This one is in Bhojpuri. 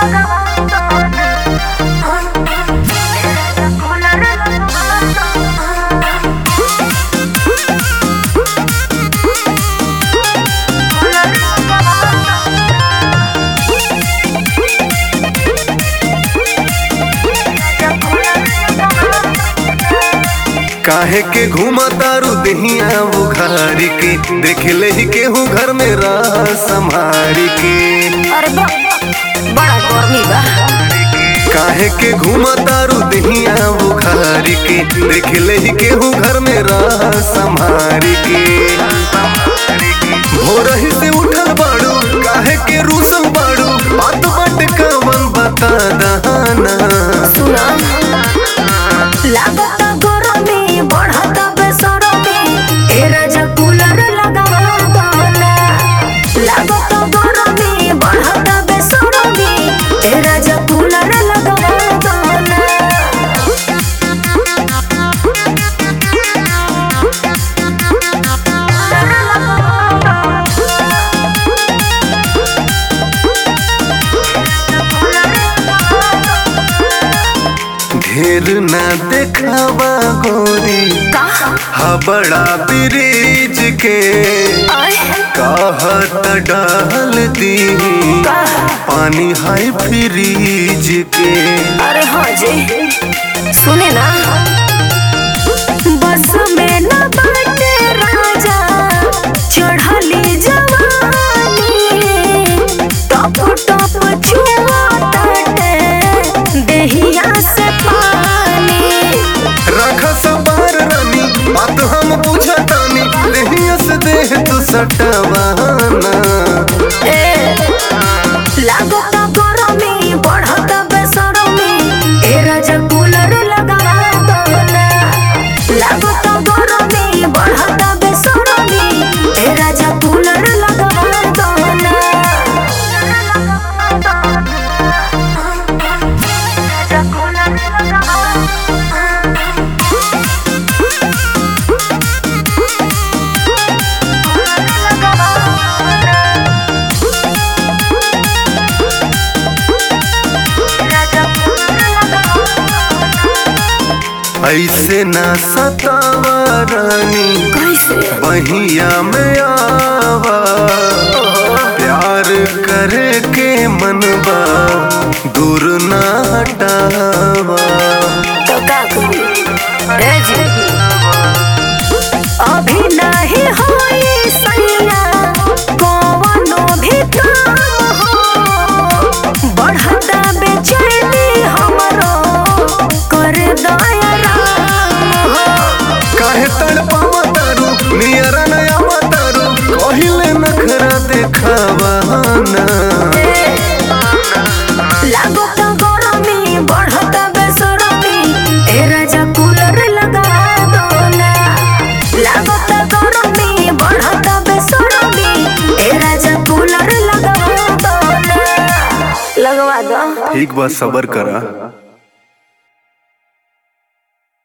काहे के घूमा तारू दहिया बुखारी के देख ले ही केहू घर में रह संभारी के अरे बा, बड़ा गर्मी बा काहे के घूमा तारू दहिया बुखारी के देख ले ही केहू घर में रह संभारी के भोरही से उठल बाड़ू काहे के रूसल बाड़ू बात बात कवन बता दहाना सुना लागत गरमी बढ़त बेसरमी ए राजा कूलर लगावा दाना लागत गरमी बढ़त बेसरमी ए राजा कूलर लगावा दाना ढेर ना देखावा गोरी का हा बड़ा ब्रिज के आय कहत डाल दी का पानी हाई फ्रीज के अरे हाँ जी सुने ना बस में न बाटे राजा चढ़ली जवानी टप टप छुआ ताटे देहिया से पानी रख सवार रानी बात हम बुझतानी देहिया से देह तू सटवाना ए लागत गरमी बढ़त बेसरमी ए राजा कूलर लगा दोना लागत गरमी बढ़त बेसरमी ए राजा कूलर लगा दोना राजा कूलर ऐसे ना सतावा रानी कैसे बहिया में आवा प्यार करे के मनबा दूर ना हटावा तो का करी ए जी अभी नहीं होई सैया कवनो भी काम हो बढ़ता बेचैनी हमरो कर दया राम हो काहे तड़पावा तारू नियरा नया तारू कहिले नखरा देखावा ना लागत गरमी बढ़त बेसरमी ए राजा कूलर लगा दोना लागत गरमी बढ़त बेसरमी ए राजा कूलर लगा दोना लगवा दो ठीक बा सबर करा